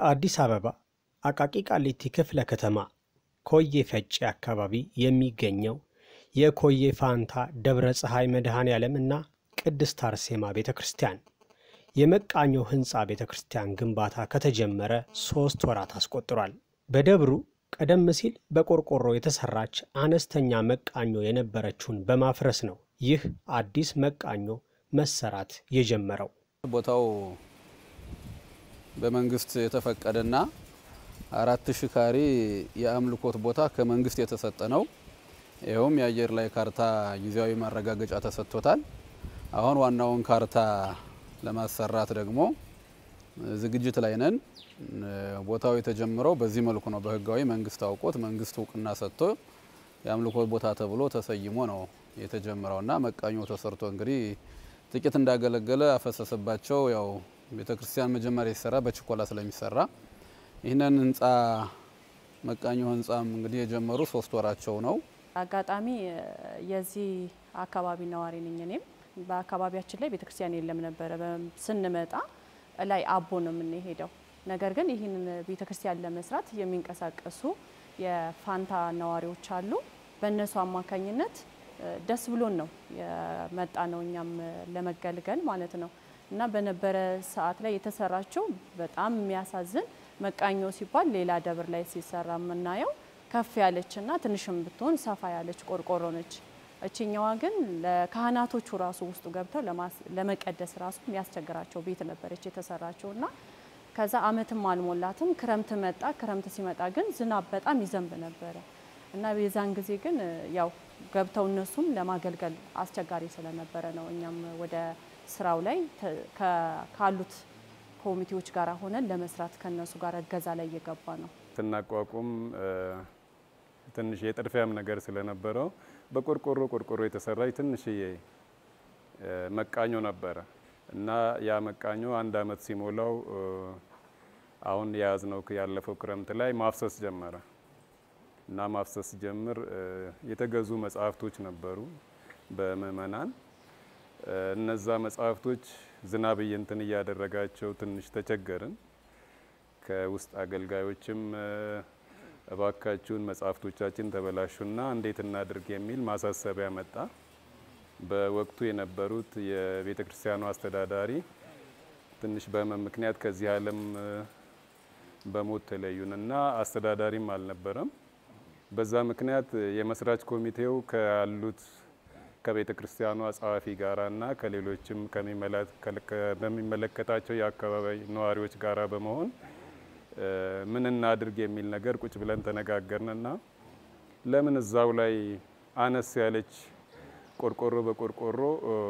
በአዲስ አበባ አቃቂ ቃሊቲ ክፍለ ከተማ ኮዬ ፈጬ አካባቢ የሚገኘው የኮዬ ፋንታ ደብረ ፀሐይ መድኃኔ ዓለም እና ቅድስት አርሴማ ቤተ ክርስቲያን የመቃኞ ሕንፃ ቤተ ክርስቲያን ግንባታ ከተጀመረ ሦስት ወራት አስቆጥሯል። በደብሩ ቀደም ሲል በቆርቆሮ የተሰራች አነስተኛ መቃኞ የነበረችውን በማፍረስ ነው ይህ አዲስ መቃኞ መሰራት የጀመረው። ቦታው በመንግስት የተፈቀደና አራት ሺህ ካሬ የአምልኮት ቦታ ከመንግስት የተሰጠ ነው። ይኸውም የአየር ላይ ካርታ ጊዜያዊ ማረጋገጫ ተሰጥቶታል። አሁን ዋናውን ካርታ ለማሰራት ደግሞ ዝግጅት ላይ ነን። ቦታው የተጀመረው በዚህ መልኩ ነው። በህጋዊ መንግስት አውቆት መንግስት እውቅና ሰጥቶ የአምልኮት ቦታ ተብሎ ተሰይሞ ነው የተጀመረው እና መቃኞ ተሰርቶ እንግዲህ ጥቂት እንዳገለገለ አፈሰሰባቸው። ያው ቤተ ክርስቲያን መጀመሪያ ሲሰራ በችኮላ ስለሚሰራ ይህንን ህንፃ መቃኞ ህንፃም እንግዲህ የጀመሩ ሶስት ወራቸው ነው። አጋጣሚ የዚህ አካባቢ ነዋሪ ነኝ። እኔም በአካባቢያችን ላይ ቤተክርስቲያን የለም ነበረ። ስንመጣ ላይ አቦ ነው የምንሄደው። ነገር ግን ይህንን ቤተክርስቲያን ለመስራት የሚንቀሳቀሱ የፋንታ ነዋሪዎች አሉ። በእነሱ አማካኝነት ደስ ብሎን ነው የመጣ ነው እኛም ለመገልገል ማለት ነው። እና በነበረ ሰዓት ላይ የተሰራችው በጣም የሚያሳዝን መቃኞ ሲባል ሌላ ደብር ላይ ሲሰራ የምናየው ከፍ ያለችና ትንሽም ብትሆን ሰፋ ያለች ቆርቆሮ ነች። እችኛዋ ግን ለካህናቶቹ ራሱ ውስጡ ገብተው ለመቀደስ ራሱ የሚያስቸግራቸው ቤት ነበረች የተሰራችው እና ከዛ አመትም አልሞላትም ክረምት መጣ። ክረምት ሲመጣ ግን ዝናብ በጣም ይዘንብ ነበረ እና የዛን ጊዜ ግን ያው ገብተው እነሱም ለማገልገል አስቸጋሪ ስለነበረ ነው እኛም ወደ ስራው ላይ ካሉት ኮሚቴዎች ጋር ሆነን ለመስራት ከነሱ ጋር እገዛ ላይ እየገባ ነው። ስናቋቁም ትንሽ የጥድፊያም ነገር ስለነበረው በቆርቆሮ ቆርቆሮ የተሰራች ትንሽዬ መቃኞ ነበረ እና ያ መቃኞ አንድ አመት ሲሞላው አሁን የያዝነው ያለፈው ክረምት ላይ ማፍሰስ ጀመረ እና ማፍሰስ ጀምር የተገዙ መጽሐፍቶች ነበሩ በምእመናን እነዛ መጽሐፍቶች ዝናብ እንትን እያደረጋቸው ትንሽ ተቸገርን። ከውስጥ አገልጋዮችም እባካችሁን መጽሐፍቶቻችን ተበላሹና እንዴት እናድርግ የሚል ማሳሰቢያ መጣ። በወቅቱ የነበሩት የቤተ ክርስቲያኑ አስተዳዳሪ ትንሽ በህመም ምክንያት ከዚህ ዓለም በሞት ተለዩንና አስተዳዳሪም አልነበረም። በዛ ምክንያት የመስራች ኮሚቴው ካሉት ከቤተ ክርስቲያኗ ጸሐፊ ጋራና ከሌሎችም በሚመለከታቸው የአካባቢ ነዋሪዎች ጋራ በመሆን ምን እናድርግ የሚል ነገር ቁጭ ብለን ተነጋገርንና ለምን እዛው ላይ አነስ ያለች ቆርቆሮ በቆርቆሮ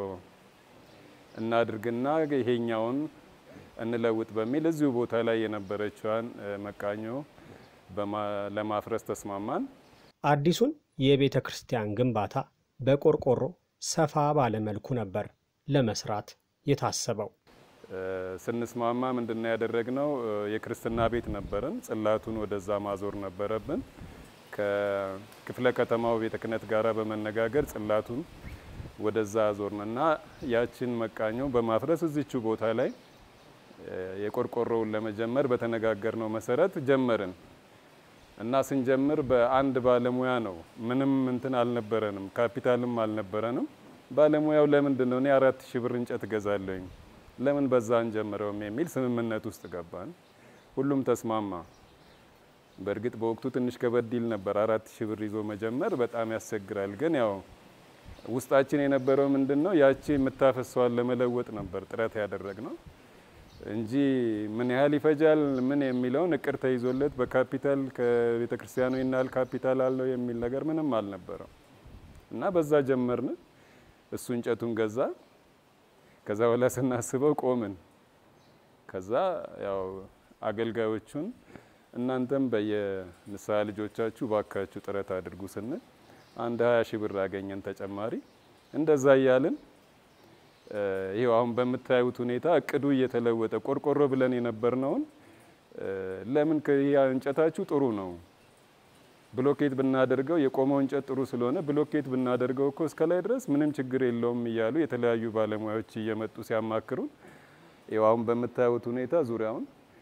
እናድርግና ይሄኛውን እንለውጥ በሚል እዚሁ ቦታ ላይ የነበረችዋን መቃኞ ለማፍረስ ተስማማን። አዲሱን የቤተ ክርስቲያን ግንባታ በቆርቆሮ ሰፋ ባለ መልኩ ነበር ለመስራት የታሰበው። ስንስማማ ምንድነው ያደረግነው? የክርስትና ቤት ነበረን። ጽላቱን ወደዛ ማዞር ነበረብን። ከክፍለ ከተማው ቤተ ክህነት ጋራ በመነጋገር ጽላቱን ወደዛ አዞርን እና ያችን መቃኞ በማፍረስ እዚቹ ቦታ ላይ የቆርቆሮውን ለመጀመር በተነጋገርነው መሰረት ጀመርን እና ስንጀምር በአንድ ባለሙያ ነው። ምንም እንትን አልነበረንም፣ ካፒታልም አልነበረንም። ባለሙያው ለምንድን ነው እኔ አራት ሺህ ብር እንጨት እገዛለሁኝ ለምን በዛ አንጀምረውም የሚል ስምምነት ውስጥ ገባን። ሁሉም ተስማማ። በእርግጥ በወቅቱ ትንሽ ከበድ ይል ነበር። አራት ሺህ ብር ይዞ መጀመር በጣም ያስቸግራል። ግን ያው ውስጣችን የነበረው ምንድን ነው ያቺ የምታፈሰዋን ለመለወጥ ነበር ጥረት ያደረግ ነው እንጂ ምን ያህል ይፈጃል ምን የሚለውን እቅድ ተይዞለት በካፒታል ከቤተ ክርስቲያኑ ይናል ካፒታል አለው የሚል ነገር ምንም አልነበረም እና በዛ ጀመርን። እሱ እንጨቱን ገዛ። ከዛ በኋላ ስናስበው ቆምን። ከዛ ያው አገልጋዮቹን እናንተም በየንስሐ ልጆቻችሁ ባካችሁ ጥረት አድርጉ ስንል አንድ ሀያ ሺህ ብር አገኘን ተጨማሪ። እንደዛ እያልን ይሄው አሁን በምታዩት ሁኔታ እቅዱ እየተለወጠ ቆርቆሮ ብለን የነበርነውን ለምን እንጨታችሁ ጥሩ ነው ብሎኬት ብናደርገው የቆመው እንጨት ጥሩ ስለሆነ ብሎኬት ብናደርገው እኮ እስከ ላይ ድረስ ምንም ችግር የለውም እያሉ የተለያዩ ባለሙያዎች እየመጡ ሲያማክሩን ይኸው አሁን በምታዩት ሁኔታ ዙሪያውን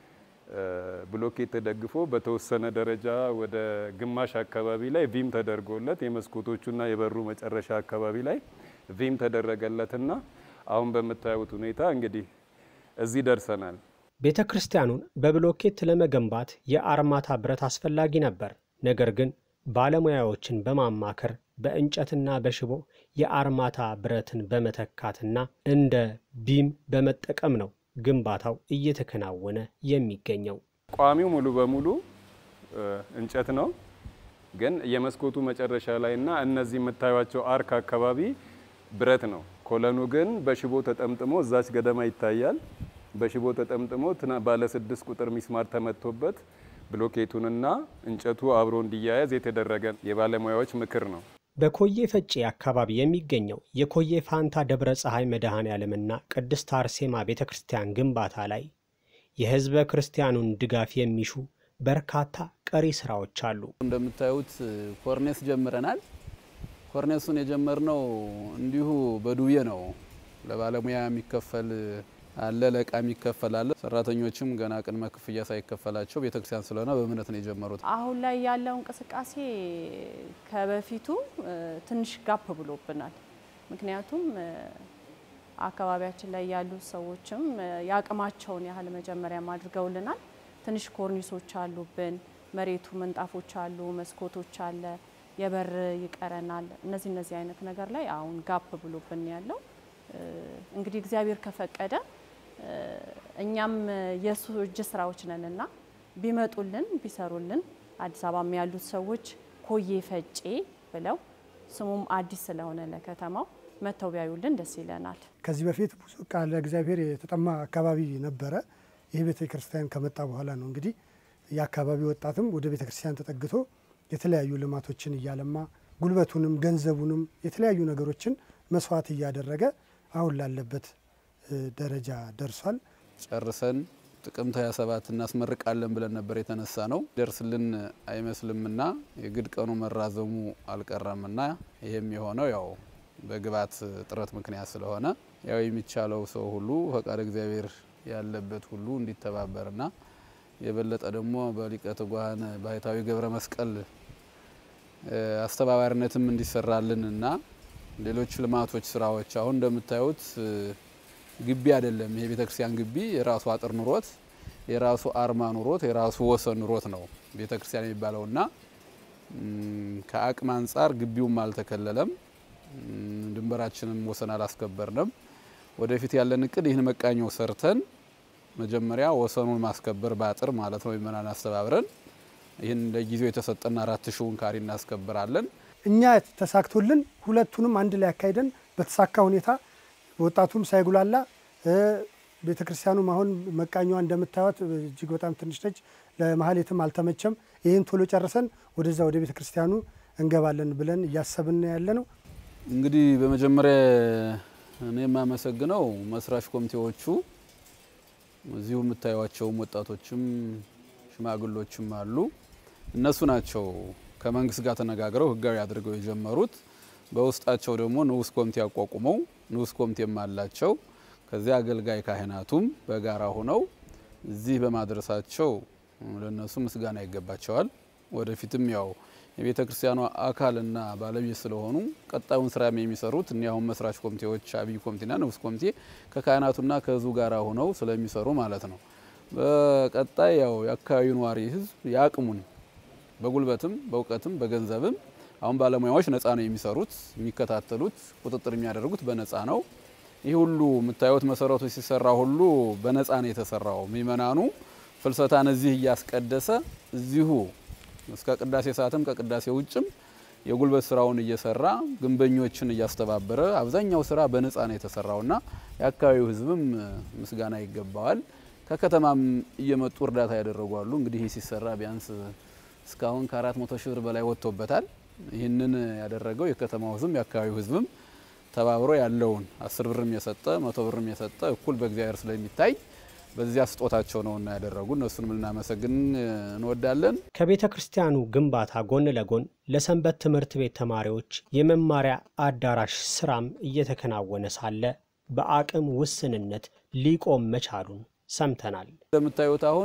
ብሎኬት ተደግፎ በተወሰነ ደረጃ ወደ ግማሽ አካባቢ ላይ ቪም ተደርጎለት የመስኮቶቹና የበሩ መጨረሻ አካባቢ ላይ ቪም ተደረገለትና አሁን በምታዩት ሁኔታ እንግዲህ እዚህ ደርሰናል። ቤተ ክርስቲያኑን በብሎኬት ለመገንባት የአርማታ ብረት አስፈላጊ ነበር። ነገር ግን ባለሙያዎችን በማማከር በእንጨትና በሽቦ የአርማታ ብረትን በመተካትና እንደ ቢም በመጠቀም ነው ግንባታው እየተከናወነ የሚገኘው። ቋሚው ሙሉ በሙሉ እንጨት ነው፣ ግን የመስኮቱ መጨረሻ ላይ እና እነዚህ የምታዩቸው አርክ አካባቢ ብረት ነው። ኮለኑ ግን በሽቦ ተጠምጥሞ እዛች ገደማ ይታያል። በሽቦ ተጠምጥሞ ባለ ስድስት ቁጥር ሚስማር ተመቶበት ብሎኬቱንና እንጨቱ አብሮ እንዲያያዝ የተደረገ የባለሙያዎች ምክር ነው። በኮዬ ፈጬ አካባቢ የሚገኘው የኮዬ ፋንታ ደብረ ፀሐይ መድኃኔ ዓለምና ቅድስት አርሴማ ቤተ ክርስቲያን ግንባታ ላይ የሕዝበ ክርስቲያኑን ድጋፍ የሚሹ በርካታ ቀሪ ስራዎች አሉ። እንደምታዩት ኮርኔስ ጀምረናል። ኮርኔሱን የጀመርነው እንዲሁ በዱቤ ነው። ለባለሙያ የሚከፈል አለ፣ ለእቃ የሚከፈል አለ። ሰራተኞችም ገና ቅድመ ክፍያ ሳይከፈላቸው ቤተክርስቲያን ስለሆነ በእምነት ነው የጀመሩት። አሁን ላይ ያለው እንቅስቃሴ ከበፊቱ ትንሽ ጋፕ ብሎብናል። ምክንያቱም አካባቢያችን ላይ ያሉ ሰዎችም የአቅማቸውን ያህል መጀመሪያም አድርገውልናል። ትንሽ ኮርኒሶች አሉብን፣ መሬቱ ምንጣፎች አሉ፣ መስኮቶች አለ፣ የበር ይቀረናል። እነዚህ እነዚህ አይነት ነገር ላይ አሁን ጋፕ ብሎብን ያለው እንግዲህ እግዚአብሔር ከፈቀደ እኛም የእሱ እጅ ስራዎች ነንና ቢመጡልን ቢሰሩልን አዲስ አበባም ያሉት ሰዎች ኮዬ ፈጬ ብለው ስሙም አዲስ ስለሆነ ለከተማው መተው ቢያዩልን ደስ ይለናል። ከዚህ በፊት ብዙ ቃለ እግዚአብሔር የተጠማ አካባቢ ነበረ። ይህ ቤተ ክርስቲያን ከመጣ በኋላ ነው እንግዲህ የአካባቢ ወጣትም ወደ ቤተ ክርስቲያን ተጠግቶ የተለያዩ ልማቶችን እያለማ ጉልበቱንም ገንዘቡንም የተለያዩ ነገሮችን መስዋዕት እያደረገ አሁን ላለበት ደረጃ ደርሷል። ጨርሰን ጥቅምት 27 እናስመርቃለን ብለን ነበር የተነሳ ነው። ደርስልን አይመስልምና የግድ ቀኑ መራዘሙ አልቀረምና ይህም የሆነው ያው በግብዓት እጥረት ምክንያት ስለሆነ ያው የሚቻለው ሰው ሁሉ ፈቃድ እግዚአብሔር ያለበት ሁሉ እንዲተባበርና የበለጠ ደግሞ በሊቀ ትጉሃን ባህታዊ ገብረ መስቀል አስተባባሪነትም እንዲሰራልን እና ሌሎች ልማቶች ስራዎች አሁን እንደምታዩት ግቢ አይደለም። ይሄ ቤተክርስቲያን ግቢ የራሱ አጥር ኑሮት የራሱ አርማ ኑሮት የራሱ ወሰን ኑሮት ነው ቤተክርስቲያን የሚባለውና ከአቅም አንጻር ግቢውም አልተከለለም፣ ድንበራችንም ወሰን አላስከበርንም። ወደፊት ያለን እቅድ ይህን መቃኘው ሰርተን መጀመሪያ ወሰኑን ማስከበር በአጥር ማለት ነው ምእመናን አስተባብረን ይህን ለጊዜው የተሰጠን አራት ሺውን ካሬ እናስከብራለን። እኛ ተሳክቶልን ሁለቱንም አንድ ላይ አካሂደን በተሳካ ሁኔታ ወጣቱም ሳይጉላላ ቤተ ክርስቲያኑም አሁን መቃኛዋ እንደምታዩት እጅግ በጣም ትንሽ ነች። ለማህሌትም አልተመቸም። ይህን ቶሎ ጨርሰን ወደዛ ወደ ቤተ ክርስቲያኑ እንገባለን ብለን እያሰብን ያለ ነው። እንግዲህ በመጀመሪያ እኔ የማመሰግነው መስራች ኮሚቴዎቹ እዚሁ የምታዩቸውም ወጣቶችም ሽማግሎችም አሉ። እነሱ ናቸው ከመንግስት ጋር ተነጋግረው ህጋዊ አድርገው የጀመሩት። በውስጣቸው ደግሞ ንዑስ ኮሚቴ አቋቁመው ንዑስ ኮሚቴም አላቸው። ከዚያ አገልጋይ ካህናቱም በጋራ ሆነው እዚህ በማድረሳቸው ለነሱ ምስጋና ይገባቸዋል። ወደፊትም ያው የቤተ ክርስቲያኗ አካልና ባለቤት ስለሆኑ ቀጣዩን ስራ የሚሰሩት እኒ አሁን መስራች ኮሚቴዎች አብይ ኮሚቴና ንዑስ ኮሚቴ ከካህናቱና ከህዝቡ ጋር ሆነው ስለሚሰሩ ማለት ነው። በቀጣይ ያው የአካባቢው ነዋሪ ህዝብ የአቅሙን በጉልበትም በእውቀትም በገንዘብም አሁን ባለሙያዎች ነፃ ነው የሚሰሩት፣ የሚከታተሉት፣ ቁጥጥር የሚያደርጉት በነፃ ነው። ይህ ሁሉ የምታዩት መሰረቱ ሲሰራ ሁሉ በነፃ ነው የተሰራው። ምእመናኑ ፍልሰታን እዚህ እያስቀደሰ እዚሁ እስከ ቅዳሴ ሰዓትም ከቅዳሴ ውጭም የጉልበት ስራውን እየሰራ ግንበኞችን እያስተባበረ አብዛኛው ስራ በነፃ ነው የተሰራውና የአካባቢው ህዝብም ምስጋና ይገባዋል። ከከተማም እየመጡ እርዳታ ያደረጓሉ። እንግዲህ ይህ ሲሰራ ቢያንስ እስካሁን ከአራት መቶ ሺህ ብር በላይ ወጥቶበታል። ይህንን ያደረገው የከተማው ህዝብም የአካባቢው ህዝብም ተባብሮ ያለውን አስር ብርም የሰጠ መቶ ብርም የሰጠ እኩል በእግዚአብሔር ስለሚታይ በዚያ ስጦታቸው ነውና ያደረጉ እነሱንም ልናመሰግን እንወዳለን። ከቤተ ክርስቲያኑ ግንባታ ጎን ለጎን ለሰንበት ትምህርት ቤት ተማሪዎች የመማሪያ አዳራሽ ስራም እየተከናወነ ሳለ በአቅም ውስንነት ሊቆም መቻሉን ሰምተናል። እንደምታዩት አሁን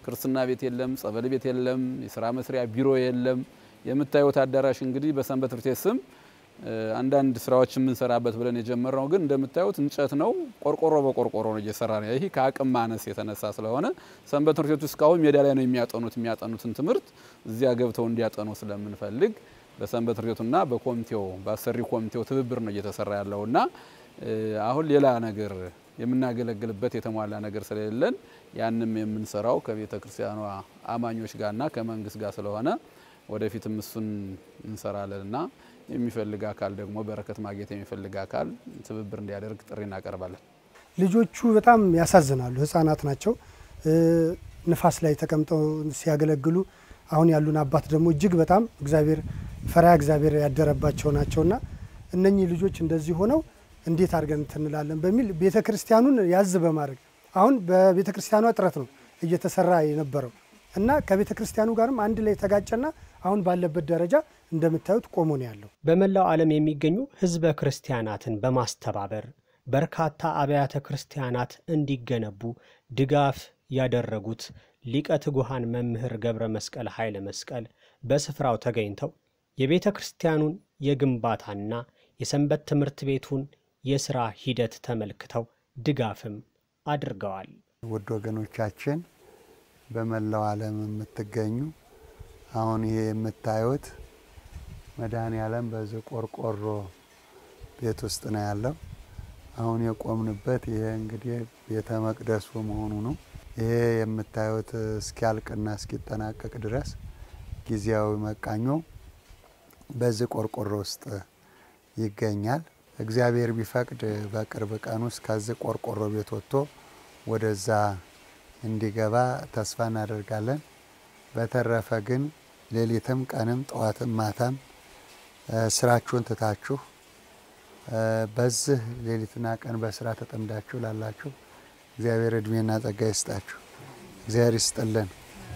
ክርስትና ቤት የለም፣ ጸበል ቤት የለም፣ የስራ መስሪያ ቢሮ የለም። የምታዩት አዳራሽ እንግዲህ በሰንበት ትምህርት ቤት ስም አንዳንድ ስራዎች የምንሰራበት ብለን የጀመርነው ግን እንደምታዩት እንጨት ነው። ቆርቆሮ በቆርቆሮ ነው እየሰራ ነው። ይህ ከአቅም ማነስ የተነሳ ስለሆነ ሰንበት ትምህርት ቤቱ እስካሁን ሜዳ ላይ ነው የሚያጠኑት። የሚያጠኑትን ትምህርት እዚያ ገብተው እንዲያጠኑ ስለምንፈልግ በሰንበት ትምህርት ቤቱና በኮሚቴው በአሰሪ ኮሚቴው ትብብር ነው እየተሰራ ያለውና አሁን ሌላ ነገር የምናገለግልበት የተሟላ ነገር ስለሌለን ያንም የምንሰራው ከቤተ ክርስቲያኗ አማኞች ጋርና ከመንግስት ጋር ስለሆነ ወደፊትም እሱን እንሰራለንና የሚፈልግ አካል ደግሞ በረከት ማግኘት የሚፈልግ አካል ትብብር እንዲያደርግ ጥሪ እናቀርባለን። ልጆቹ በጣም ያሳዝናሉ። ህጻናት ናቸው። ንፋስ ላይ ተቀምጠው ሲያገለግሉ አሁን ያሉን አባት ደግሞ እጅግ በጣም እግዚአብሔር ፈሪሃ እግዚአብሔር ያደረባቸው ናቸውና እነኚህ ልጆች እንደዚህ ሆነው እንዴት አድርገን እንትንላለን በሚል ቤተ ክርስቲያኑን ያዝ በማድረግ አሁን በቤተ ክርስቲያኗ ጥረት ነው እየተሰራ የነበረው እና ከቤተ ክርስቲያኑ ጋርም አንድ ላይ ተጋጨና አሁን ባለበት ደረጃ እንደምታዩት ቆሞ ነው ያለው። በመላው ዓለም የሚገኙ ህዝበ ክርስቲያናትን በማስተባበር በርካታ አብያተ ክርስቲያናት እንዲገነቡ ድጋፍ ያደረጉት ሊቀ ትጉሃን መምህር ገብረ መስቀል ኃይለ መስቀል በስፍራው ተገኝተው የቤተ ክርስቲያኑን የግንባታና የሰንበት ትምህርት ቤቱን የሥራ ሂደት ተመልክተው ድጋፍም አድርገዋል። ውድ ወገኖቻችን በመላው ዓለም የምትገኙ አሁን ይሄ የምታዩት መድኃኔ ዓለም በዚህ ቆርቆሮ ቤት ውስጥ ነው ያለው። አሁን የቆምንበት ይሄ እንግዲህ ቤተ መቅደሱ መሆኑ ነው። ይሄ የምታዩት እስኪያልቅና እስኪጠናቀቅ ድረስ ጊዜያዊ መቃኞ በዚህ ቆርቆሮ ውስጥ ይገኛል። እግዚአብሔር ቢፈቅድ በቅርብ ቀን ውስጥ ከዚህ ቆርቆሮ ቤት ወጥቶ ወደዛ እንዲገባ ተስፋ እናደርጋለን። በተረፈ ግን ሌሊትም ቀንም ጠዋትም ማታም ስራችሁን ትታችሁ በዚህ ሌሊትና ቀን በስራ ተጠምዳችሁ ላላችሁ እግዚአብሔር እድሜና ጸጋ ይስጣችሁ። እግዚአብሔር ይስጥልን።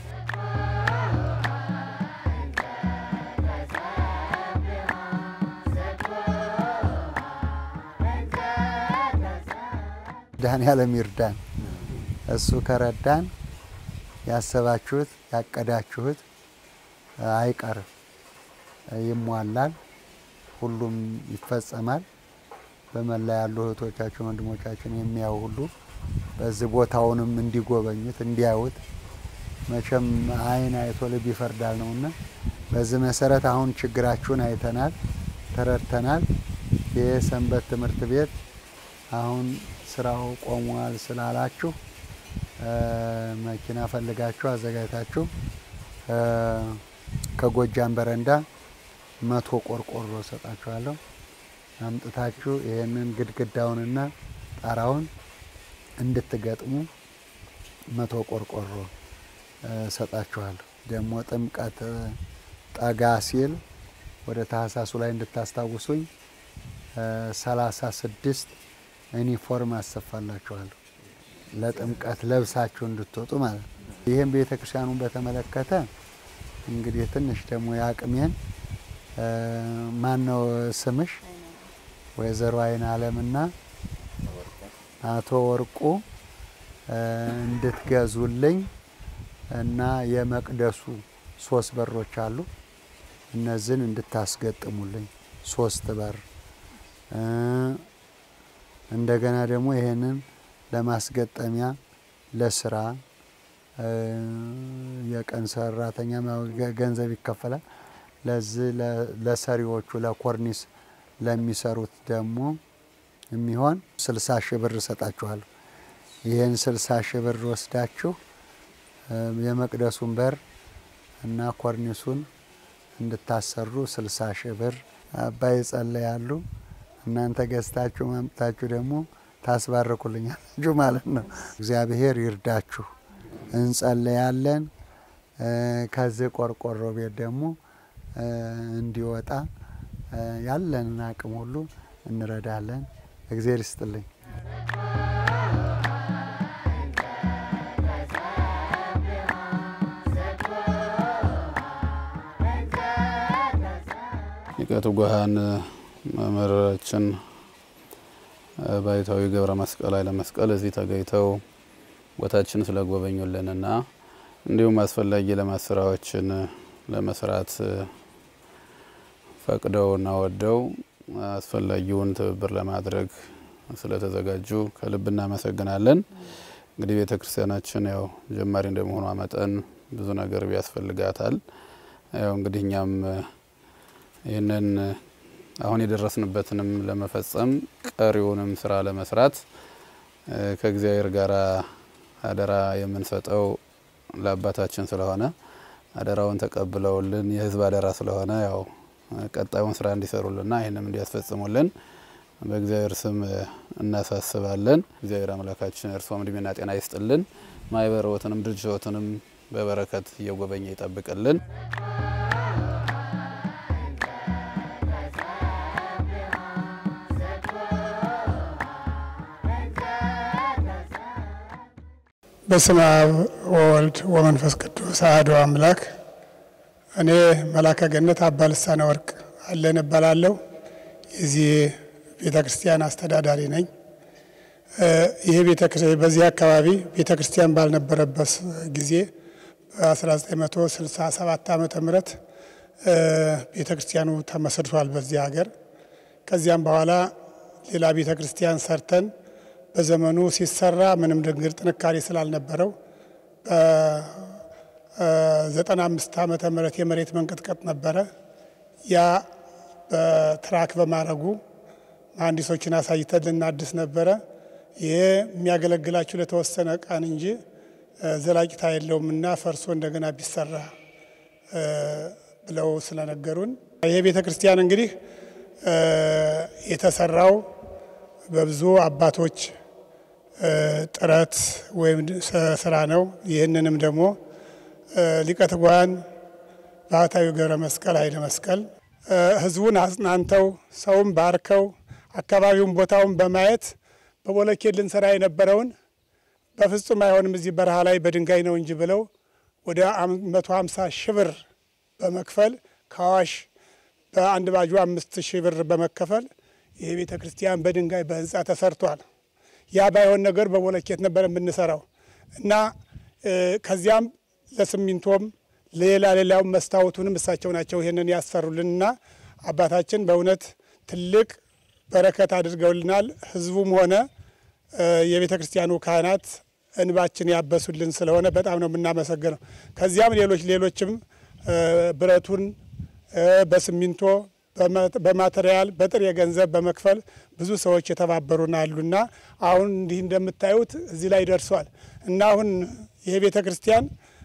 መድኃኔዓለም ይርዳን። እሱ ከረዳን ያሰባችሁት ያቀዳችሁት አይቀርም፣ ይሟላል፣ ሁሉም ይፈጸማል። በመላ ያሉ እህቶቻችን ወንድሞቻችን የሚያዩ ሁሉ በዚህ ቦታውንም እንዲጎበኙት እንዲያዩት፣ መቼም ዓይን አይቶ ልብ ይፈርዳል ነውና በዚህ መሰረት አሁን ችግራችሁን አይተናል፣ ተረድተናል። ይህ ሰንበት ትምህርት ቤት አሁን ስራው ቆሟል ስላላችሁ መኪና ፈልጋችሁ አዘጋጅታችሁ ከጎጃም በረንዳ መቶ ቆርቆሮ ሰጣችኋለሁ። አምጥታችሁ ይህንን ግድግዳውንና ጣራውን እንድትገጥሙ መቶ ቆርቆሮ ሰጣችኋለሁ። ደግሞ ጥምቀት ጠጋ ሲል ወደ ታህሳሱ ላይ እንድታስታውሱኝ ሰላሳ ስድስት ዩኒፎርም አሰፋላችኋለሁ ለጥምቀት ለብሳችሁ እንድትወጡ ማለት ነው። ይህም ቤተ ክርስቲያኑን በተመለከተ እንግዲህ ትንሽ ደግሞ የአቅሜን ማን ነው ስምሽ? ወይዘሮ አይን አለምና አቶ ወርቁ እንድትገዙልኝ እና የመቅደሱ ሶስት በሮች አሉ። እነዚህን እንድታስገጥሙልኝ ሶስት በር እንደገና ደግሞ ይሄንን ለማስገጠሚያ ለስራ የቀን ሰራተኛ ገንዘብ ይከፈላል። ለዚህ ለሰሪዎቹ ለኮርኒስ ለሚሰሩት ደግሞ የሚሆን ስልሳ ሺህ ብር እሰጣችኋለሁ። ይህን ስልሳ ሺህ ብር ወስዳችሁ የመቅደሱን በር እና ኮርኒሱን እንድታሰሩ ስልሳ ሺህ ብር አባይ ጸለያሉ። እናንተ ገዝታችሁ ማምጣችሁ ደግሞ ታስባርኩልኛላችሁ ማለት ነው። እግዚአብሔር ይርዳችሁ። እንጸለያለን። ከዚህ ቆርቆሮ ቤት ደግሞ እንዲወጣ ያለንን አቅም ሁሉ እንረዳለን። እግዚአብሔር ይስጥልኝ። ሊቀ ትጉሃን መምህራችን ባይታዊ ገብረ መስቀል ኃይለ መስቀል እዚህ ተገኝተው ቦታችን ስለጎበኙልንና እንዲሁም አስፈላጊ የልማት ስራዎችን ለመስራት ፈቅደውና ወደው አስፈላጊውን ትብብር ለማድረግ ስለተዘጋጁ ከልብ እናመሰግናለን። እንግዲህ ቤተ ክርስቲያናችን ያው ጀማሪ እንደመሆኗ መጠን ብዙ ነገር ቢያስፈልጋታል። ያው እንግዲህ እኛም ይህንን አሁን የደረስንበትንም ለመፈጸም ቀሪውንም ስራ ለመስራት ከእግዚአብሔር ጋር አደራ የምንሰጠው ለአባታችን ስለሆነ አደራውን ተቀብለውልን የሕዝብ አደራ ስለሆነ ያው ቀጣዩን ስራ እንዲሰሩልና ይህንም እንዲያስፈጽሙልን በእግዚአብሔር ስም እናሳስባለን። እግዚአብሔር አምላካችን እርስዎም እድሜና ጤና ይስጥልን። ማህበረወትንም ድርጅቶትንም በበረከት እየጎበኘ ይጠብቅልን። በስመ አብ ወወልድ ወመንፈስ ቅዱስ አሐዱ አምላክ። እኔ መላከ ገነት አባ ልሳነ ወርቅ አለን እባላለሁ። የዚህ ቤተ ክርስቲያን አስተዳዳሪ ነኝ። ይህ በዚህ አካባቢ ቤተ ክርስቲያን ባልነበረበት ጊዜ በ1967 ዓመተ ምህረት ቤተ ክርስቲያኑ ተመስርቷል በዚህ ሀገር። ከዚያም በኋላ ሌላ ቤተ ክርስቲያን ሰርተን በዘመኑ ሲሰራ ምንም ድንግር ጥንካሬ ስላልነበረው በዘጠና አምስት ዓመተ ምህረት የመሬት መንቀጥቀጥ ነበረ። ያ በትራክ በማድረጉ መሀንዲሶችን አሳይተን ልናድስ ነበረ። ይሄ የሚያገለግላችሁ ለተወሰነ ቀን እንጂ ዘላቂታ የለውምና ፈርሶ እንደገና ቢሰራ ብለው ስለነገሩን ይሄ ቤተ ክርስቲያን እንግዲህ የተሰራው በብዙ አባቶች ጥረት ወይም ስራ ነው። ይህንንም ደግሞ ሊቀ ትጉሃን ባህታዊ ገብረ መስቀል ኃይለ መስቀል ህዝቡን አጽናንተው ሰውን ባርከው አካባቢውን ቦታውን በማየት በቦለኬት ልንሰራ የነበረውን በፍጹም አይሆንም እዚህ በረሃ ላይ በድንጋይ ነው እንጂ ብለው ወደ መቶ ሀምሳ ሺህ ብር በመክፈል ከአዋሽ በአንድ ባጁ አምስት ሺህ ብር በመከፈል ይህ ቤተ ክርስቲያን በድንጋይ በህንፃ ተሰርቷል። ያ ባይሆን ነገር በቦለኬት ነበር የምንሰራው እና ከዚያም ለስሚንቶም ሌላ ሌላውን መስታወቱንም እሳቸው ናቸው ይህንን ያሰሩልንና አባታችን በእውነት ትልቅ በረከት አድርገውልናል። ህዝቡም ሆነ የቤተ ክርስቲያኑ ካህናት እንባችን ያበሱልን ስለሆነ በጣም ነው የምናመሰግነው። ከዚያም ሌሎች ሌሎችም ብረቱን በስሚንቶ በማቴሪያል በጥሬ ገንዘብ በመክፈል ብዙ ሰዎች የተባበሩን አሉና አሁን እንዲህ እንደምታዩት እዚህ ላይ ደርሷል እና አሁን ይሄ ቤተ ክርስቲያን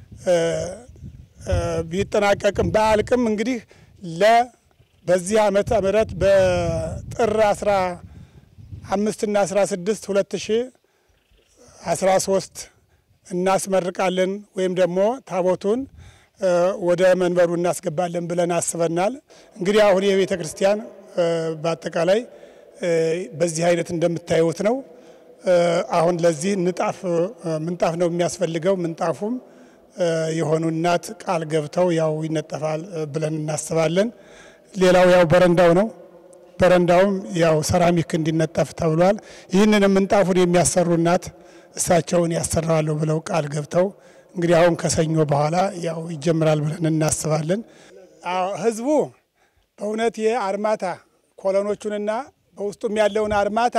ቢጠናቀቅም በአልቅም እንግዲህ ለ በዚህ ዓመተ ምህረት በጥር አስራ አምስትና አስራ ስድስት ሁለት ሺ አስራ ሶስት እናስመርቃለን ወይም ደግሞ ታቦቱን ወደ መንበሩ እናስገባለን ብለን አስበናል። እንግዲህ አሁን የቤተ ክርስቲያን በአጠቃላይ በዚህ አይነት እንደምታዩት ነው። አሁን ለዚህ ንጣፍ ምንጣፍ ነው የሚያስፈልገው። ምንጣፉም የሆኑ እናት ቃል ገብተው ያው ይነጠፋል ብለን እናስባለን። ሌላው ያው በረንዳው ነው። በረንዳውም ያው ሰራሚክ እንዲነጠፍ ተብሏል። ይህንን ምንጣፉን የሚያሰሩ እናት እሳቸውን ያሰራዋለሁ ብለው ቃል ገብተው እንግዲህ አሁን ከሰኞ በኋላ ያው ይጀምራል ብለን እናስባለን። ህዝቡ በእውነት የአርማታ ኮሎኖቹንና በውስጡም ያለውን አርማታ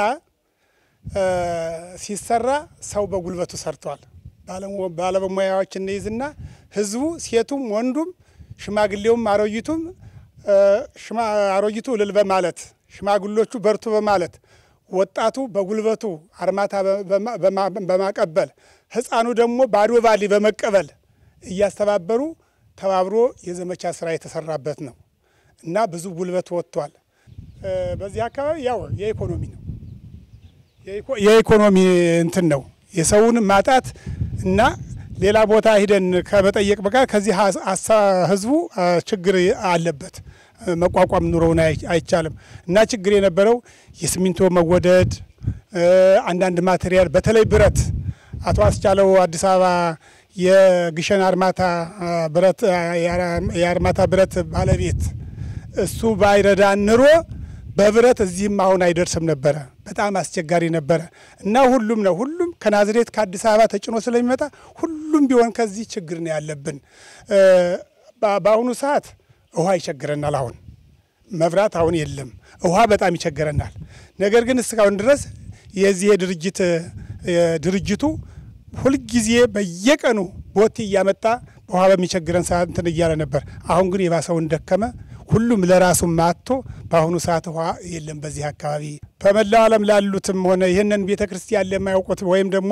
ሲሰራ ሰው በጉልበቱ ሰርቷል። ባለሙያዎች እንይዝና ህዝቡ ሴቱም፣ ወንዱም፣ ሽማግሌውም፣ አሮጊቱም አሮጊቱ እልል በማለት ሽማግሎቹ በርቱ በማለት ወጣቱ በጉልበቱ አርማታ በማቀበል ህፃኑ ደግሞ ባዶ ባሊ በመቀበል እያስተባበሩ ተባብሮ የዘመቻ ስራ የተሰራበት ነው እና ብዙ ጉልበት ወጥቷል። በዚህ አካባቢ ያው የኢኮኖሚ ነው የኢኮኖሚ እንትን ነው የሰውን ማጣት እና ሌላ ቦታ ሂደን ከመጠየቅ በቃር ከዚህ ህዝቡ ችግር አለበት መቋቋም ኑሮውን አይቻልም እና ችግር የነበረው የሲሚንቶ መወደድ፣ አንዳንድ ማቴሪያል በተለይ ብረት አቶ አስቻለው አዲስ አበባ የግሸን አርማታ ብረት የአርማታ ብረት ባለቤት እሱ ባይረዳን ኑሮ በብረት እዚህም አሁን አይደርስም ነበረ። በጣም አስቸጋሪ ነበረ እና ሁሉም ነው ሁሉም ከናዝሬት ከአዲስ አበባ ተጭኖ ስለሚመጣ ሁሉ ሁሉም ቢሆን ከዚህ ችግር ነው ያለብን። በአሁኑ ሰዓት ውሃ ይቸግረናል። አሁን መብራት አሁን የለም። ውሃ በጣም ይቸግረናል። ነገር ግን እስካሁን ድረስ የዚህ የድርጅት ድርጅቱ ሁልጊዜ በየቀኑ ቦቴ እያመጣ ውሃ በሚቸግረን ሰዓት እንትን እያለ ነበር። አሁን ግን የባሰውን ደከመ። ሁሉም ለራሱ ማጥቶ በአሁኑ ሰዓት ውሃ የለም በዚህ አካባቢ። በመላው ዓለም ላሉትም ሆነ ይህንን ቤተ ክርስቲያን ለማያውቁት ወይም ደግሞ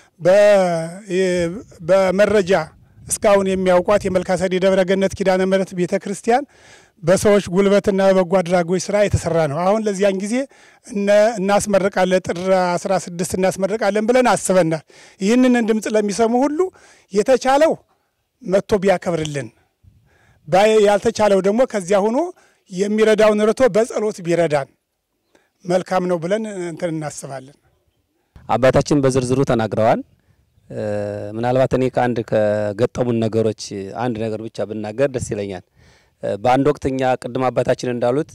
በመረጃ እስካሁን የሚያውቋት የመልካሰዴ ደብረ ገነት ኪዳነ ምሕረት ቤተ ክርስቲያን በሰዎች ጉልበትና በበጎ አድራጎች ስራ የተሰራ ነው። አሁን ለዚያን ጊዜ እናስመርቃለን፣ ጥር 16 እናስመርቃለን ብለን አስበናል። ይህንን ድምፅ ለሚሰሙ ሁሉ የተቻለው መጥቶ ቢያከብርልን ያልተቻለው ደግሞ ከዚያ ሆኖ የሚረዳውን ረቶ በጸሎት ቢረዳን መልካም ነው ብለን እንትን እናስባለን። አባታችን በዝርዝሩ ተናግረዋል። ምናልባት እኔ ከአንድ ከገጠሙን ነገሮች አንድ ነገር ብቻ ብናገር ደስ ይለኛል። በአንድ ወቅት እኛ ቅድም አባታችን እንዳሉት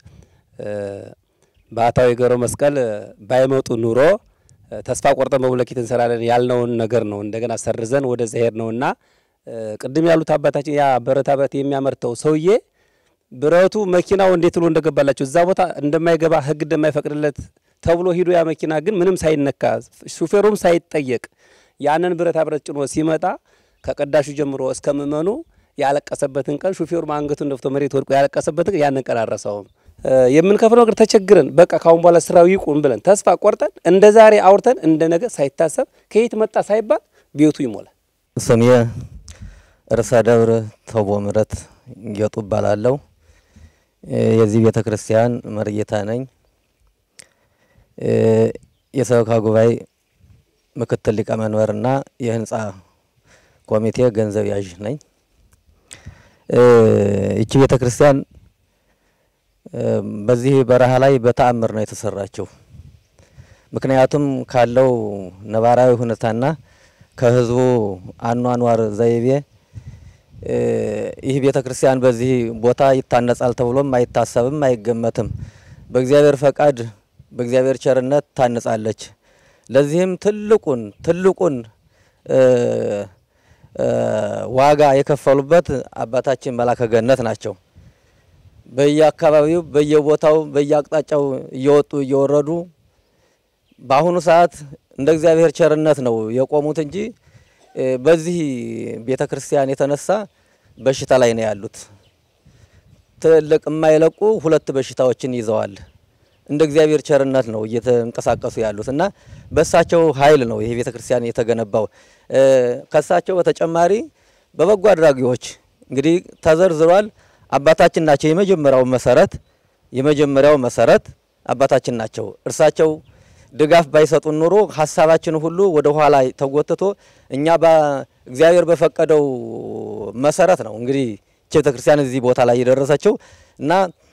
ባህታዊ ገብረ መስቀል ባይመጡ ኑሮ ተስፋ ቆርጠን በቡለኬት እንሰራለን ያልነውን ነገር ነው እንደገና ሰርዘን ወደዚያ ሄድ ነውና ቅድም ያሉት አባታችን ያ ብረታ ብረት የሚያመርተው ሰውዬ ብረቱ መኪናው እንዴት ብሎ እንደገባላቸው እዛ ቦታ እንደማይገባ ሕግ እንደማይፈቅድለት ተብሎ ሂዶ ያ መኪና ግን ምንም ሳይነካ ሹፌሩም ሳይጠየቅ ያንን ብረታ ብረት ጭኖ ሲመጣ ከቀዳሹ ጀምሮ እስከ ምእመኑ ያለቀሰበትን ቀን ሹፌሩ አንገቱን ደፍቶ መሬት ወድቆ ያለቀሰበትን ያንን ቀን አረሳውም። የምንከፍለው ነገር ተቸግረን በቃ ካሁን በኋላ ስራው ይቁም ብለን ተስፋ ቆርጠን እንደ ዛሬ አውርተን እንደ ነገ ሳይታሰብ ከየት መጣ ሳይባል ቤቱ ይሞላል። ስሜ ርዕሰ ደብር ተቦ ምረት ጌጡ እባላለሁ። የዚህ ቤተ ክርስቲያን መርጌታ ነኝ። የሰበካ ጉባኤ ምክትል ሊቀመንበርና የህንፃ ኮሚቴ ገንዘብ ያዥ ነኝ። ይቺ ቤተ ክርስቲያን በዚህ በረሃ ላይ በተአምር ነው የተሰራችው። ምክንያቱም ካለው ነባራዊ ሁኔታና ከህዝቡ አኗኗር ዘይቤ ይህ ቤተ ክርስቲያን በዚህ ቦታ ይታነጻል ተብሎም አይታሰብም፣ አይገመትም። በእግዚአብሔር ፈቃድ በእግዚአብሔር ቸርነት ታንጻለች። ለዚህም ትልቁን ትልቁን ዋጋ የከፈሉበት አባታችን መላከ ገነት ናቸው። በየአካባቢው በየቦታው በየአቅጣጫው እየወጡ እየወረዱ በአሁኑ ሰዓት እንደ እግዚአብሔር ቸርነት ነው የቆሙት እንጂ በዚህ ቤተ ክርስቲያን የተነሳ በሽታ ላይ ነው ያሉት። ትልቅ የማይለቁ ሁለት በሽታዎችን ይዘዋል። እንደ እግዚአብሔር ቸርነት ነው እየተንቀሳቀሱ ያሉት እና በእሳቸው ኃይል ነው ይሄ ቤተ ክርስቲያን የተገነባው። ከእሳቸው በተጨማሪ በበጎ አድራጊዎች እንግዲህ ተዘርዝሯል። አባታችን ናቸው የመጀመሪያው መሰረት የመጀመሪያው መሰረት አባታችን ናቸው። እርሳቸው ድጋፍ ባይሰጡን ኑሮ ሀሳባችን ሁሉ ወደ ኋላ ተጎትቶ እኛ እግዚአብሔር በፈቀደው መሰረት ነው እንግዲህ ቤተ ክርስቲያን እዚህ ቦታ ላይ የደረሰችው እና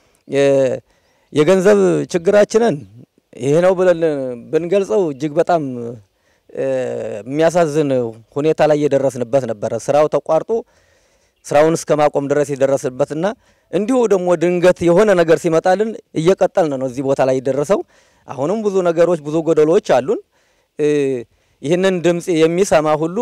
የገንዘብ ችግራችንን ይሄ ነው ብለን ብንገልጸው እጅግ በጣም የሚያሳዝን ሁኔታ ላይ የደረስንበት ነበረ። ስራው ተቋርጦ ስራውን እስከ ማቆም ድረስ የደረስንበትና እንዲሁ ደግሞ ድንገት የሆነ ነገር ሲመጣልን እየቀጠልን ነው እዚህ ቦታ ላይ የደረሰው። አሁንም ብዙ ነገሮች ብዙ ጎደሎዎች አሉን። ይህንን ድምፅ የሚሰማ ሁሉ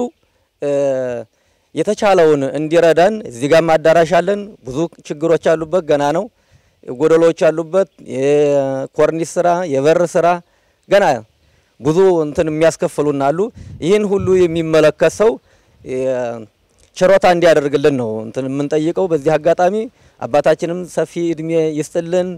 የተቻለውን እንዲረዳን እዚህ ጋር አዳራሽ አለን። ብዙ ችግሮች ያሉበት ገና ነው። ጎደሎች ያሉበት የኮርኒስ ስራ፣ የበር ስራ ገና ብዙ እንትን የሚያስከፍሉን አሉ። ይህን ሁሉ የሚመለከት ሰው ችሮታ እንዲያደርግልን ነው እንትን የምንጠይቀው። በዚህ አጋጣሚ አባታችንም ሰፊ እድሜ ይስጥልን።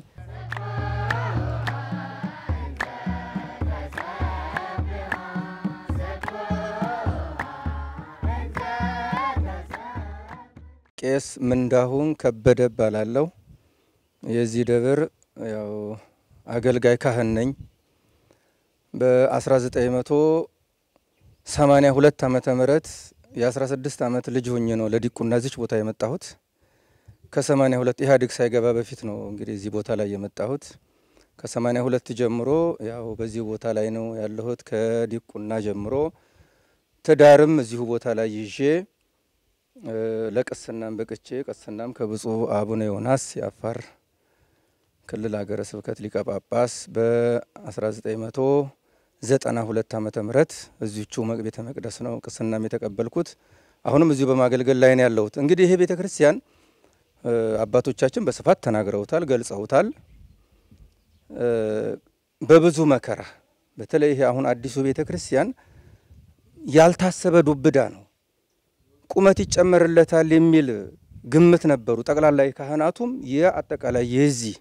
ቄስ ምንዳሁን ከበደ እባላለሁ። የዚህ ደብር ያው አገልጋይ ካህን ነኝ። በ1982 ዓመተ ምህረት የ16 ዓመት ልጅ ሆኜ ነው ለዲቁና እዚች ቦታ የመጣሁት። ከ82 ኢህአዴግ ሳይገባ በፊት ነው እንግዲህ እዚህ ቦታ ላይ የመጣሁት። ከ82 ጀምሮ ያው በዚህ ቦታ ላይ ነው ያለሁት። ከዲቁና ጀምሮ ትዳርም እዚሁ ቦታ ላይ ይዤ ለቅስናም በቅቼ ቅስናም ከብፁዕ አቡነ ዮናስ የአፋር ክልል ሀገረ ስብከት ሊቀ ጳጳስ በ1990 ዘጠና ሁለት ዓመተ ምህረት እዚቹ ቤተ መቅደስ ነው ቅስናም የተቀበልኩት። አሁንም እዚሁ በማገልገል ላይ ነው ያለሁት። እንግዲህ ይሄ ቤተ ክርስቲያን አባቶቻችን በስፋት ተናግረውታል፣ ገልጸውታል። በብዙ መከራ በተለይ ይሄ አሁን አዲሱ ቤተ ክርስቲያን ያልታሰበ ዱብዳ ነው። ቁመት ይጨመርለታል የሚል ግምት ነበሩ። ጠቅላላ ካህናቱም የአጠቃላይ የዚህ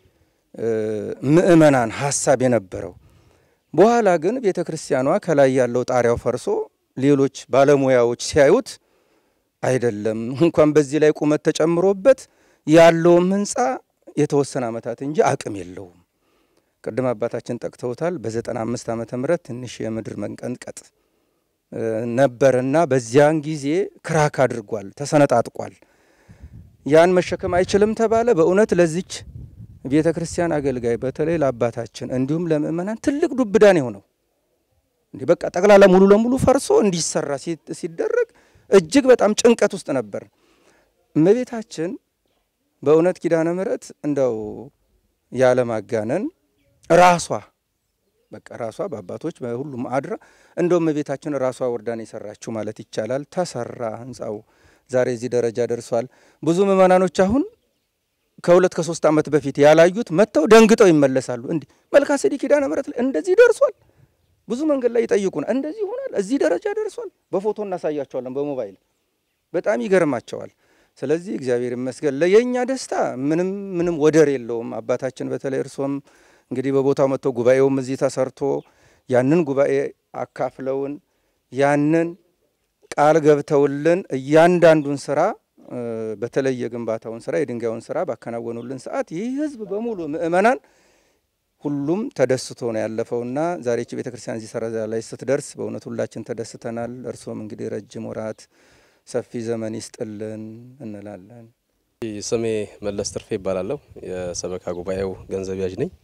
ምእመናን ሀሳብ የነበረው በኋላ ግን ቤተ ክርስቲያኗ ከላይ ያለው ጣሪያው ፈርሶ ሌሎች ባለሙያዎች ሲያዩት አይደለም እንኳን በዚህ ላይ ቁመት ተጨምሮበት ያለውም ህንፃ የተወሰነ ዓመታት እንጂ አቅም የለውም። ቅድም አባታችን ጠቅተውታል። በዘጠና አምስት ዓመተ ምህረት ትንሽ የምድር መንቀጥቀጥ ነበርና በዚያን ጊዜ ክራክ አድርጓል፣ ተሰነጣጥቋል። ያን መሸከም አይችልም ተባለ። በእውነት ለዚች ቤተ ክርስቲያን አገልጋይ በተለይ ለአባታችን እንዲሁም ለምእመናን ትልቅ ዱብዳን የሆነው እንዲህ በቃ ጠቅላላ ሙሉ ለሙሉ ፈርሶ እንዲሰራ ሲደረግ እጅግ በጣም ጭንቀት ውስጥ ነበር። እመቤታችን በእውነት ኪዳነ ምሕረት እንደው ያለማጋነን ራሷ በቃ ራሷ በአባቶች በሁሉም አድራ እንደው እመቤታችን ራሷ ወርዳን የሰራችው ማለት ይቻላል። ተሰራ ህንፃው ዛሬ እዚህ ደረጃ ደርሷል። ብዙ ምእመናኖች አሁን ከሁለት ከሶስት ዓመት በፊት ያላዩት መጥተው ደንግጠው ይመለሳሉ። እንዲህ መልካ ጼዴቅ ኪዳነ ምሕረት ላይ እንደዚህ ደርሷል። ብዙ መንገድ ላይ ይጠይቁናል። እንደዚህ ይሆናል፣ እዚህ ደረጃ ደርሷል። በፎቶ እናሳያቸዋለን፣ በሞባይል በጣም ይገርማቸዋል። ስለዚህ እግዚአብሔር ይመስገን ለየኛ ደስታ ምንም ምንም ወደር የለውም። አባታችን በተለይ እርሶም እንግዲህ በቦታው መጥተው ጉባኤውም እዚህ ተሰርቶ ያንን ጉባኤ አካፍለውን ያንን ቃል ገብተውልን እያንዳንዱን ስራ በተለይ የግንባታውን ስራ የድንጋዩን ስራ ባከናወኑልን ሰዓት ይህ ህዝብ በሙሉ ምእመናን ሁሉም ተደስቶ ነው ያለፈውና ዛሬ ይህች ቤተ ክርስቲያን እዚህ ሰረዛ ላይ ስትደርስ በእውነት ሁላችን ተደስተናል። እርሶም እንግዲህ ረጅም ወራት ሰፊ ዘመን ይስጥልን እንላለን። ስሜ መለስ ትርፌ ይባላለሁ። የሰበካ ጉባኤው ገንዘብ ያዥ ነኝ።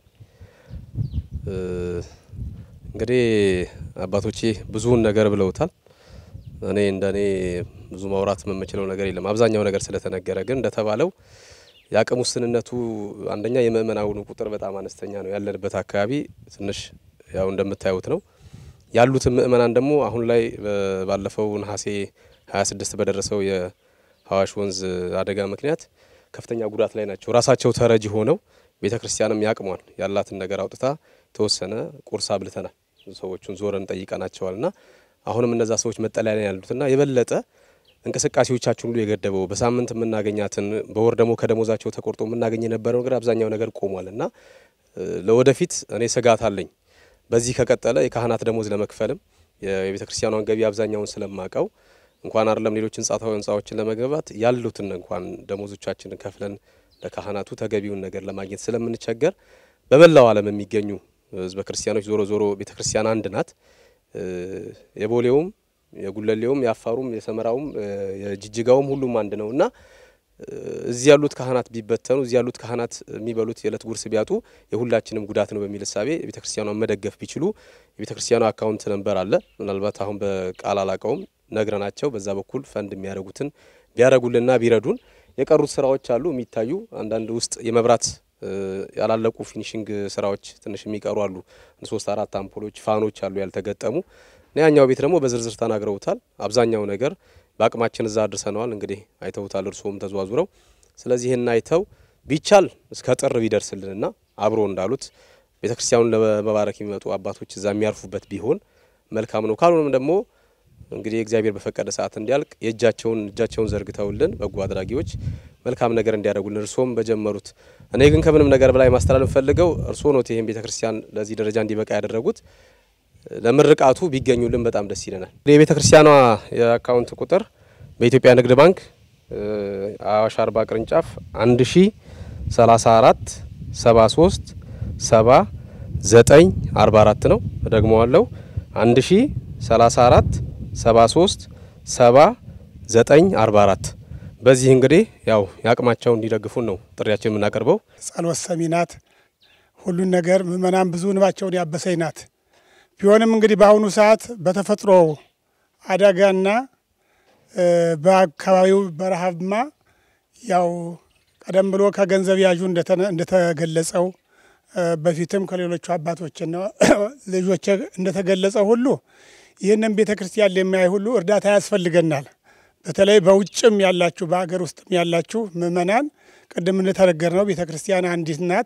እንግዲህ አባቶቼ ብዙውን ነገር ብለውታል። እኔ እንደ እኔ ብዙ ማውራት የምችለው ነገር የለም። አብዛኛው ነገር ስለተነገረ ግን እንደተባለው የአቅም ውስንነቱ አንደኛ የምእመናኑ ቁጥር በጣም አነስተኛ ነው። ያለንበት አካባቢ ትንሽ ያው እንደምታዩት ነው። ያሉትን ምእመናን ደግሞ አሁን ላይ ባለፈው ነሐሴ 26 በደረሰው የአዋሽ ወንዝ አደጋ ምክንያት ከፍተኛ ጉዳት ላይ ናቸው። ራሳቸው ተረጂ ሆነው ቤተ ክርስቲያንም ያቅሟል ያላትን ነገር አውጥታ የተወሰነ ቁርስ አብልተናል። ሰዎቹን ዞረን ጠይቀናቸዋል ና አሁንም እነዛ ሰዎች መጠለያ ላይ ያሉትና የበለጠ እንቅስቃሴዎቻችን ሁሉ የገደበው በሳምንት የምናገኛትን በወር ደግሞ ከደሞዛቸው ተቆርጦ የምናገኝ የነበረው ነገር አብዛኛው ነገር ቆሟል እና ለወደፊት እኔ ስጋት አለኝ። በዚህ ከቀጠለ የካህናት ደሞዝ ለመክፈልም የቤተ ክርስቲያኗን ገቢ አብዛኛውን ስለማቀው እንኳን አይደለም ሌሎች ህንጻዎችን ለመገንባት ያሉትን እንኳን ደሞዞቻችንን ከፍለን ለካህናቱ ተገቢውን ነገር ለማግኘት ስለምንቸገር በመላው ዓለም የሚገኙ ህዝበ ክርስቲያኖች ዞሮ ዞሮ ቤተ ክርስቲያን አንድ ናት። የቦሌውም የጉለሌውም የአፋሩም የሰመራውም የጅጅጋውም ሁሉም አንድ ነው እና እዚህ ያሉት ካህናት ቢበተኑ እዚህ ያሉት ካህናት የሚበሉት የዕለት ጉርስ ቢያጡ የሁላችንም ጉዳት ነው በሚል እሳቤ የቤተ ክርስቲያኗን መደገፍ ቢችሉ የቤተ ክርስቲያኗ አካውንት ነንበር አለ። ምናልባት አሁን በቃል አላቀውም ነግረናቸው በዛ በኩል ፈንድ የሚያደርጉትን ቢያደርጉልና ቢረዱን የቀሩት ስራዎች አሉ የሚታዩ አንዳንድ ውስጥ የመብራት ያላለቁ ፊኒሽንግ ስራዎች ትንሽ የሚቀሩ አሉ። ሶስት አራት አምፖሎች፣ ፋኖች አሉ ያልተገጠሙ። ያኛው ቤት ደግሞ በዝርዝር ተናግረውታል። አብዛኛው ነገር በአቅማችን እዛ አድርሰነዋል። እንግዲህ አይተውታል፣ እርስዎም ተዘዋዙረው። ስለዚህ ይህን አይተው ቢቻል እስከ ጥር ቢደርስልንና አብሮ እንዳሉት ቤተ ክርስቲያኑን ለመባረክ የሚመጡ አባቶች እዛ የሚያርፉበት ቢሆን መልካም ነው። ካልሆነም ደግሞ እንግዲህ እግዚአብሔር በፈቀደ ሰዓት እንዲያልቅ የእጃቸውን እጃቸውን ዘርግተውልን በጎ አድራጊዎች መልካም ነገር እንዲያደርጉልን እርስዎም በጀመሩት። እኔ ግን ከምንም ነገር በላይ ማስተላለፍ ፈልገው እርስዎ ኖት ይህን ቤተ ክርስቲያን ለዚህ ደረጃ እንዲበቃ ያደረጉት። ለምርቃቱ ቢገኙልን በጣም ደስ ይለናል። የቤተ ክርስቲያኗ የአካውንት ቁጥር በኢትዮጵያ ንግድ ባንክ አዋሽ አርባ ቅርንጫፍ አንድ ሺ ሰላሳ አራት ሰባ ሶስት ሰባ ዘጠኝ አርባ አራት ነው። እደግመዋለሁ አንድ ሺ ሰላሳ አራት ሰባ ሶስት ሰባ ዘጠኝ አርባ አራት በዚህ እንግዲህ ያው የአቅማቸውን እንዲደግፉን ነው ጥሪያችን የምናቀርበው። ጸሎት ሰሚ ናት። ሁሉን ነገር ምእመናን ብዙ እንባቸውን ያበሰኝ ናት። ቢሆንም እንግዲህ በአሁኑ ሰዓት በተፈጥሮ አደጋና በአካባቢው በረሃብማ ያው ቀደም ብሎ ከገንዘብ ያዡ እንደተገለጸው በፊትም ከሌሎቹ አባቶችና ልጆች እንደተገለጸ ሁሉ ይህንን ቤተ ክርስቲያን ለሚያይ ሁሉ እርዳታ ያስፈልገናል። በተለይ በውጭም ያላችሁ በሀገር ውስጥም ያላችሁ ምእመናን ቅድም እንደተነገር ነው ቤተ ክርስቲያን አንዲት ናት።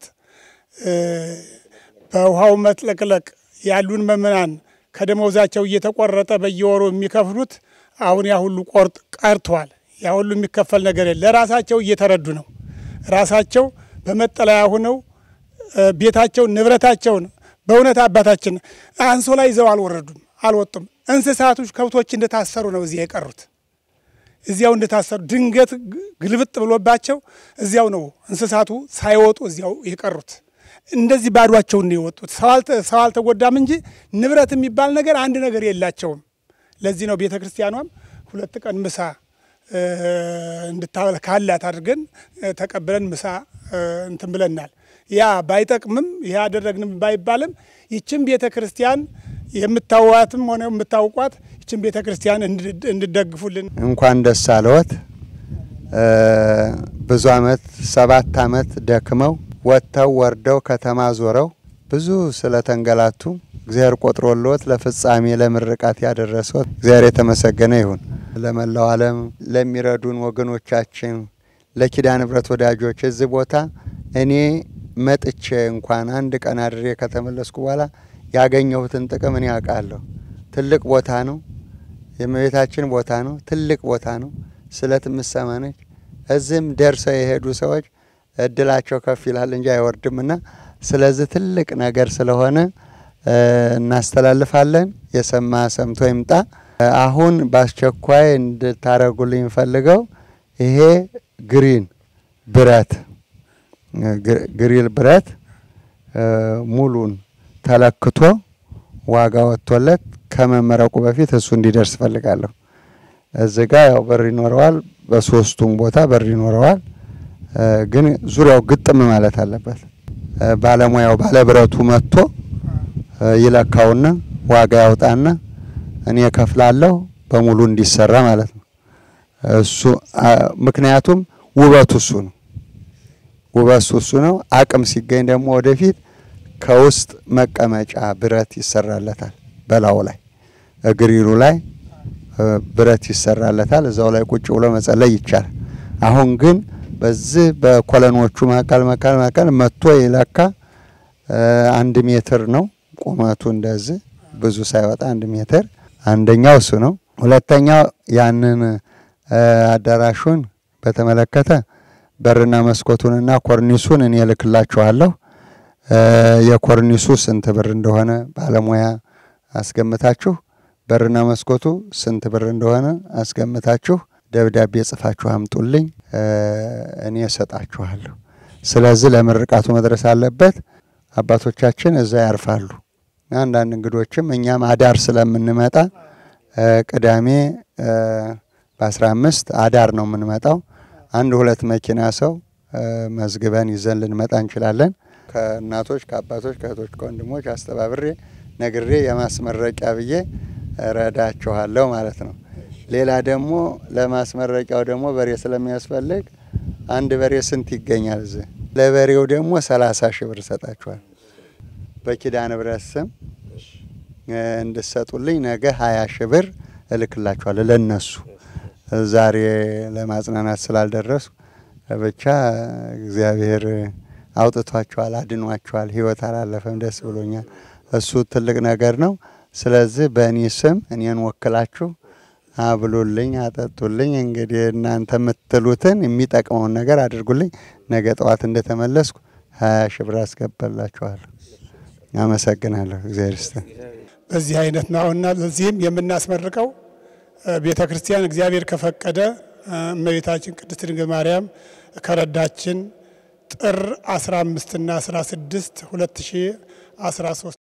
በውሃው መጥለቅለቅ ያሉን ምእመናን ከደመወዛቸው እየተቆረጠ በየወሩ የሚከፍሉት አሁን ያ ሁሉ ቆርጥ ቀርቷል። ያ ሁሉ የሚከፈል ነገር የለ። ለራሳቸው እየተረዱ ነው። ራሳቸው በመጠለያ ሁነው ቤታቸውን ንብረታቸውን በእውነት አባታችን አንሶላ ይዘው አልወረዱም፣ አልወጡም። እንስሳቶች ከብቶች እንደታሰሩ ነው እዚያ የቀሩት። እዚያው እንደታሰሩ ድንገት ግልብጥ ብሎባቸው እዚያው ነው እንስሳቱ ሳይወጡ እዚያው የቀሩት። እንደዚህ ባዷቸውን ነው የወጡት። ሰው አልተጎዳም እንጂ ንብረት የሚባል ነገር አንድ ነገር የላቸውም። ለዚህ ነው ቤተ ክርስቲያኗም ሁለት ቀን ምሳ እንድታበላ ካላት አድርገን ተቀብለን ምሳ እንትን ብለናል። ያ ባይጠቅምም ይህ አደረግንም ባይባልም ይችን ቤተ ክርስቲያን የምታዋትም ሆነ የምታውቋት ይችን ቤተ ክርስቲያን እንድደግፉልን እንኳን ደስ አለዎት። ብዙ አመት ሰባት አመት ደክመው ወጥተው ወርደው ከተማ ዞረው ብዙ ስለተንገላቱ እግዚአብሔር ቆጥሮልዎት ለፍጻሜ ለምርቃት ያደረሰዎት እግዚአብሔር የተመሰገነ ይሁን። ለመላው ዓለም ለሚረዱን ወገኖቻችን፣ ለኪዳነ ምሕረት ወዳጆች እዚህ ቦታ እኔ መጥቼ እንኳን አንድ ቀን አድሬ ከተመለስኩ በኋላ ያገኘሁትን ጥቅም እኔ ያውቃለሁ። ትልቅ ቦታ ነው፣ የእመቤታችን ቦታ ነው፣ ትልቅ ቦታ ነው። ስለት ምሰማ ነች። እዚህም ደርሰው የሄዱ ሰዎች እድላቸው ከፍ ይላል እንጂ አይወርድምና ስለዚህ ትልቅ ነገር ስለሆነ እናስተላልፋለን። የሰማ ሰምቶ ይምጣ። አሁን በአስቸኳይ እንድታረጉልኝ ፈልገው ይሄ ግሪን ብረት ግሪል ብረት ሙሉን ተለክቶ ዋጋ ወጥቶለት ከመመረቁ በፊት እሱ እንዲደርስ ፈልጋለሁ። እዚህ ጋ ያው በር ይኖረዋል፣ በሶስቱም ቦታ በር ይኖረዋል። ግን ዙሪያው ግጥም ማለት አለበት። ባለሙያው ባለብረቱ መጥቶ ይለካውና ዋጋ ያውጣና እኔ ከፍላለሁ በሙሉ እንዲሰራ ማለት ነው። እሱ ምክንያቱም ውበቱ እሱ ነው። ውበቱ እሱ ነው። አቅም ሲገኝ ደግሞ ወደፊት ከውስጥ መቀመጫ ብረት ይሰራለታል። በላዩ ላይ እግሪሉ ላይ ብረት ይሰራለታል። እዛው ላይ ቁጭ ብሎ መጸለይ ይቻላል። አሁን ግን በዚህ በኮለኖቹ መካከል መካከል መካከል መጥቶ ይለካ አንድ ሜትር ነው ቁመቱ እንደዚህ ብዙ ሳይወጣ አንድ ሜትር። አንደኛው እሱ ነው። ሁለተኛው ያንን አዳራሹን በተመለከተ በርና መስኮቱንና ኮርኒሱን እኔ እልክላችኋለሁ። የኮርኒሱ ስንት ብር እንደሆነ ባለሙያ አስገምታችሁ፣ በርና መስኮቱ ስንት ብር እንደሆነ አስገምታችሁ ደብዳቤ ጽፋችሁ አምጡልኝ፣ እኔ እሰጣችኋለሁ። ስለዚህ ለምርቃቱ መድረስ አለበት። አባቶቻችን እዛ ያርፋሉ። አንዳንድ እንግዶችም እኛም አዳር ስለምንመጣ ቅዳሜ በአስራ አምስት አዳር ነው የምንመጣው። አንድ ሁለት መኪና ሰው መዝግበን ይዘን ልንመጣ እንችላለን። ከእናቶች ከአባቶች፣ ከእህቶች፣ ከወንድሞች አስተባብሬ ነግሬ የማስመረቂያ ብዬ እረዳችኋለሁ ማለት ነው። ሌላ ደግሞ ለማስመረቂያው ደግሞ በሬ ስለሚያስፈልግ አንድ በሬ ስንት ይገኛል? እዚህ ለበሬው ደግሞ ሰላሳ ሺህ ብር እሰጣችኋል። በኪዳነ ምሕረት ስም እንድሰጡልኝ ነገ ሀያ ሺህ ብር እልክላችኋለሁ ለነሱ ዛሬ ለማጽናናት ስላልደረሱ ብቻ እግዚአብሔር አውጥቷቸዋል፣ አድኗቸዋል። ህይወት አላለፈም። ደስ ብሎኛል። እሱ ትልቅ ነገር ነው። ስለዚህ በእኔ ስም እኔን ወክላችሁ አብሉልኝ፣ አጠጡልኝ። እንግዲህ እናንተ የምትሉትን የሚጠቅመውን ነገር አድርጉልኝ። ነገ ጠዋት እንደተመለስኩ ሀያ ሺህ ብር አስገባላችኋለሁ። አመሰግናለሁ። እግዚአብሔር ይስጥን። በዚህ አይነት ነው እና ለዚህም የምናስመርቀው ቤተ ክርስቲያን እግዚአብሔር ከፈቀደ እመቤታችን ቅድስት ድንግል ማርያም ከረዳችን ጥር 15 እና 16 2013